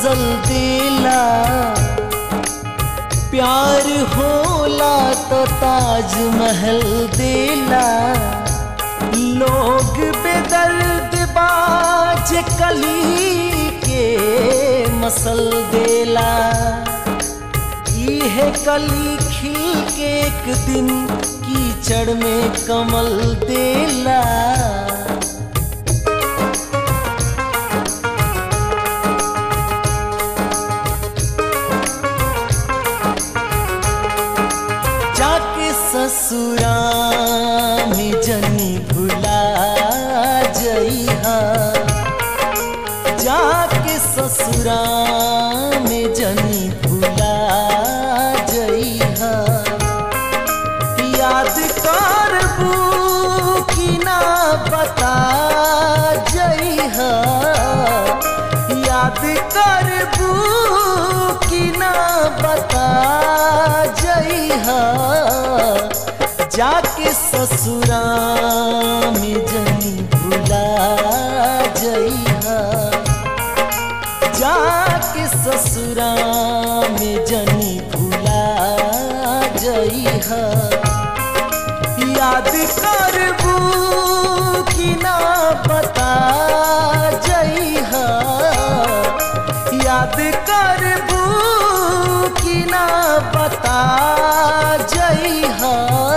गजल देला प्यार होला तो ताजमहल देला लोग बेदर्द बाज कली के मसल देला इहे कली खिल के एक दिन कीचड़ में कमल देला जाके ससुरा में जनी भुला जइहा जाके ससुरा में जनी भुला जइहा याद करबू कि ना बता जइहा याद करबू कि ना बता जइहा जाके ससुरा में जनी भुला जइहा जाके ससुरा में जनी भुला जइहा याद करबू कि ना बता जइहा याद करबू कि ना बता जइहा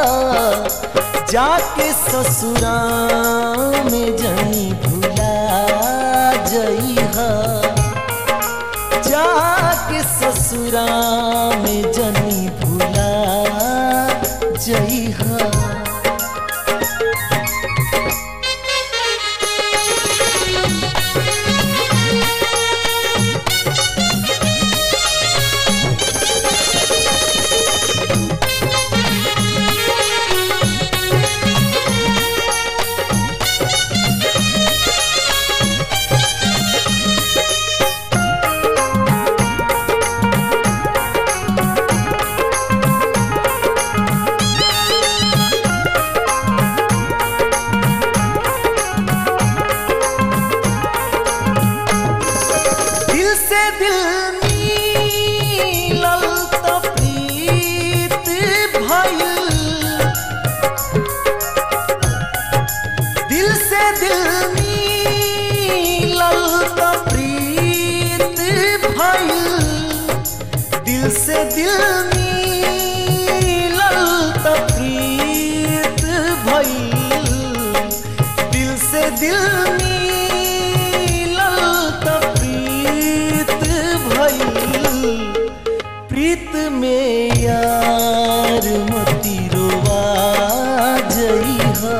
जाके ससुरा में जनी भुला जइहा जाके ससुरा में जनी भुला जइहा दिल से दिल मिलल त प्रीत भइल दिल से दिल मिलल त प्रीत भइल दिल से दिल मिलल त प्रीत भइल दिल से दिल मिलल त प्रीत भइल प्रीत में यार मती रोवा जइहा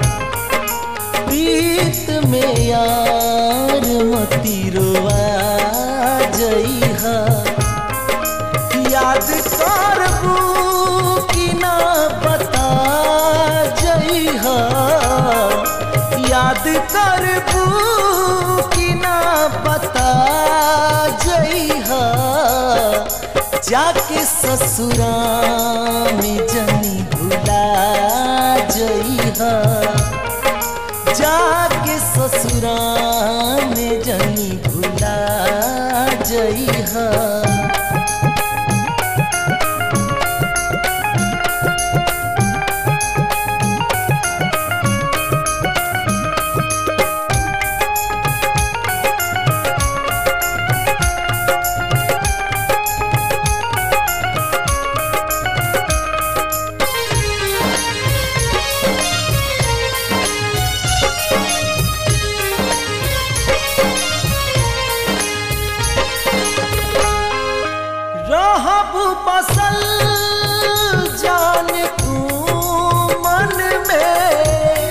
प्रीत में यार मती रोवा जइहा याद करबू कि ना बता जइहा याद करबू कि ना बता जइहा जाके ससुरा में जनी भुला जइहा जाके ससुरा में जनी भुला जइहा रहब बसल जान तू मन में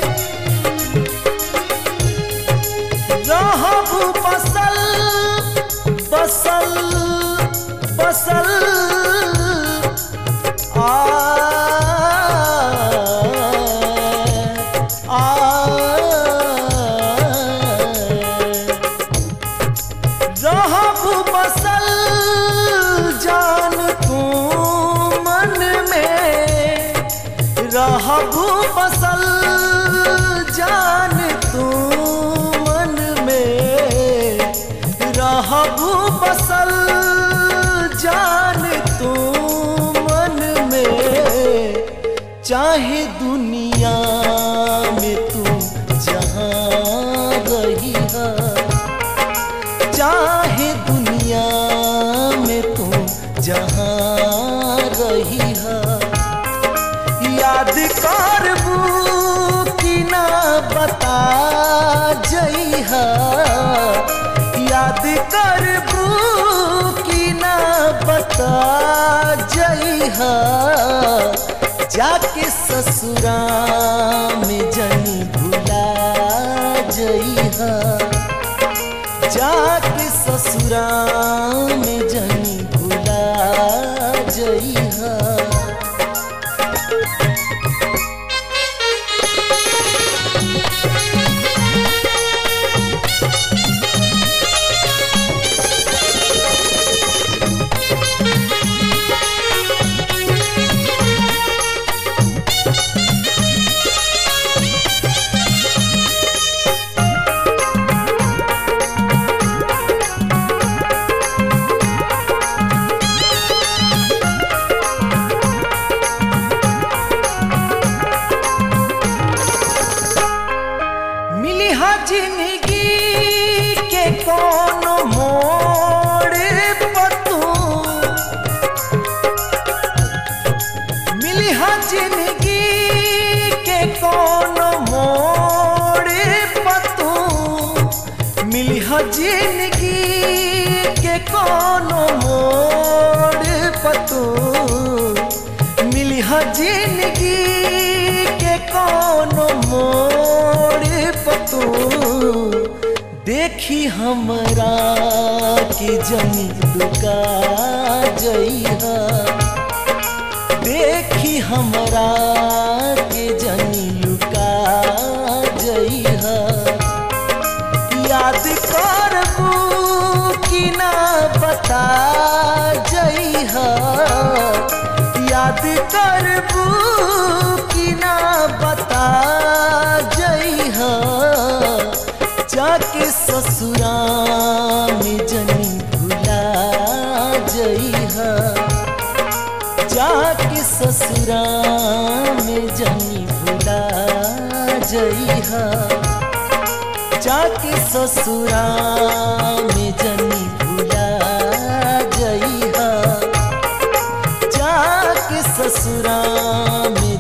रहब बसल बसल बसल आ आ रहब बसल जान तू चाहे दुनिया में तू जहाँ रही है चाहे दुनिया में तू जहाँ रही है याद करबू कि ना बता जइहा याद करबू कि ना बता जइहा जाके ससुरा में जनी भुला जइहा जाके ससुरा में जनी भुला जइहा मिली हा जिंदगी के कोनो मोड़ पतू मिली हा जिंदगी के कोनो मोड़ पतू मिली हा जिंदगी के कोनो मोड़ पतू मिली हा जिंदगी के कोनो मोड़ पतू देखी हमरा के जनी लुका जइहा देखी हमरा के जनी लुका जइहा याद करबू कि ना बता जइहा याद करबू कि ना बता जइहा जाके ससुरा में जनी भुला जइहा जाके ससुरा में जनी भुला जइहा जाके ससुरा में जनी भुला जइहा जाके ससुरा में